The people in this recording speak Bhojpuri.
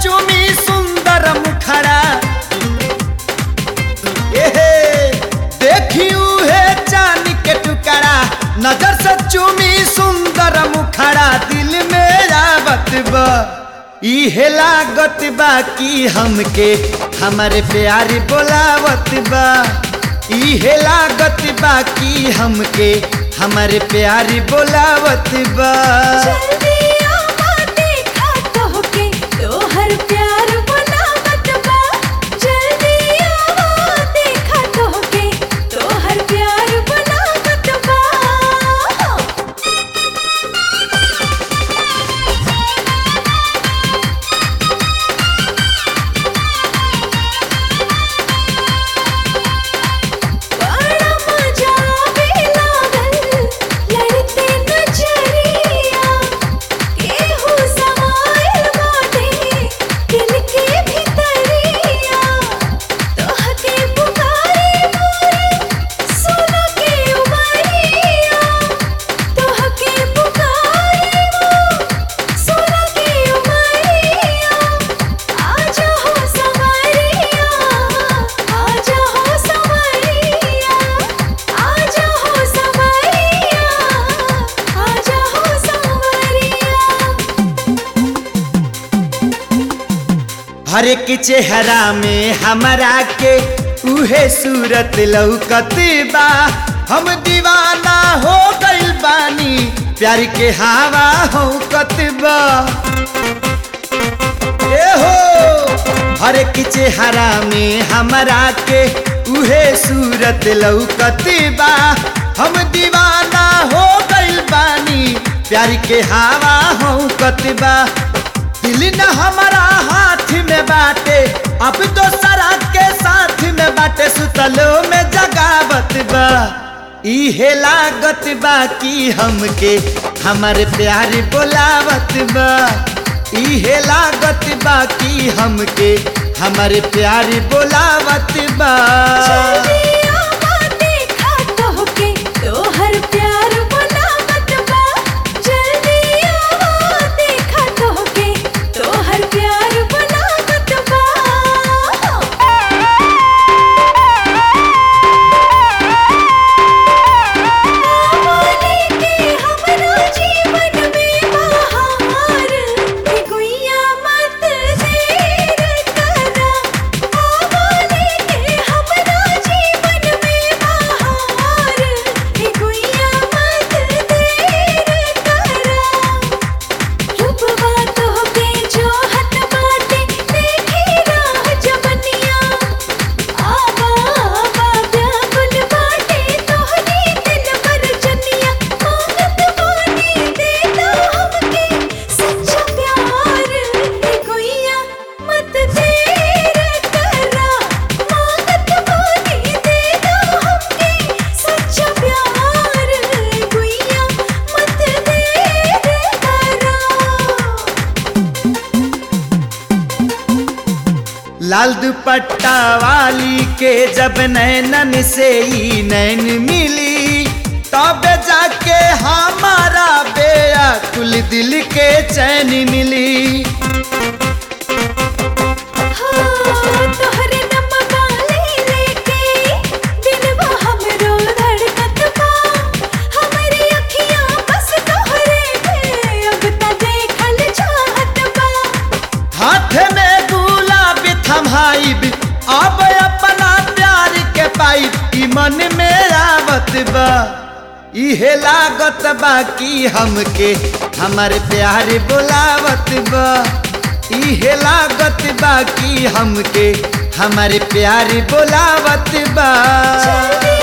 चुमी सुंदर मुखड़ा एहे देखियो है चांद के टुकड़ा नजर से चुमी सुंदर मुखड़ा दिल में आवत बा इहे लागत बा कि हमके हमारे प्यारी बोलावत बा इहे लागत बा कि हमके हमारे प्यारी बोलावत बा जल्दी आवा देखा तोहके तोहर प्यार बनावत बा जल्दी आवा देखा तोहके तोहर प्यार बनावत बा बड़ा मजा आवे लागल लड़ते नजरिया केहू समाइल बाटे दिल के भितरिया तोहके पुकारे मोरे सोना के उमरिया तोहके पुकारे मोरे सोना के उमरिया आजा हो संवरिया आजा हो संवरिया आजा हो संवरिया आजा हो संवरिया हर एक चेहरा में हमरा के उहे सूरत लौकत बा हम दीवाना हो गइल बानी प्यार के हवा हो बा ए हो हर एक चेहरा में हमरा के उहे सूरत लौकत बा हम दीवाना हो गइल बानी प्यार के हवा हो बा दिल न हमारा हाथ में बाटे अब तो सरा के साथ में बाटे सुतलो में जगावत बा इहे लागत बा कि हमके हमारे प्यार बोलावत बा इहे लागत बा कि हमके हमारे प्यार बोलावत बा जल्दी आवा देखा तोहके तोहर प्यार बनावत बा जल्दी आवा देखा तोहके तोहर प्यार बनावत बा आवाने के हमरा जीवन में बहार हे गुइया मत देर करा आवाने के हमरा जीवन में बहार हे गुइया मत देर करा रूपवा तोहके जोहत बाटे देखी राह जवनिया आवा आवा व्याकुल बाटे तोहरी दिल पर जनिया मांगत बानी देता हमके सच्चा प्यार हे गुइया मत देर करा मांगत बानी देता हमके सच्चा प्यार हे गुइया मत देर करा लाल दुपट्टा वाली के जब नैनन से ही नैन मिली तब जाके हमारा बेअकुल दिल के चैन मिली तोहरे नमवा ले लेके दिलवा हमरो धड़कत बा हमरी अखियां बस तोहरे पे अब त देखल चाहत बा हाथ में गुलाब थमाइब अब अपना प्यार के पाइब ई मन में आवत बा इहे लागत बा कि हमके हमारे प्यार बोलावत बा इहे लागत बा कि हमके हमारे प्यार बोलावत बा जल्दी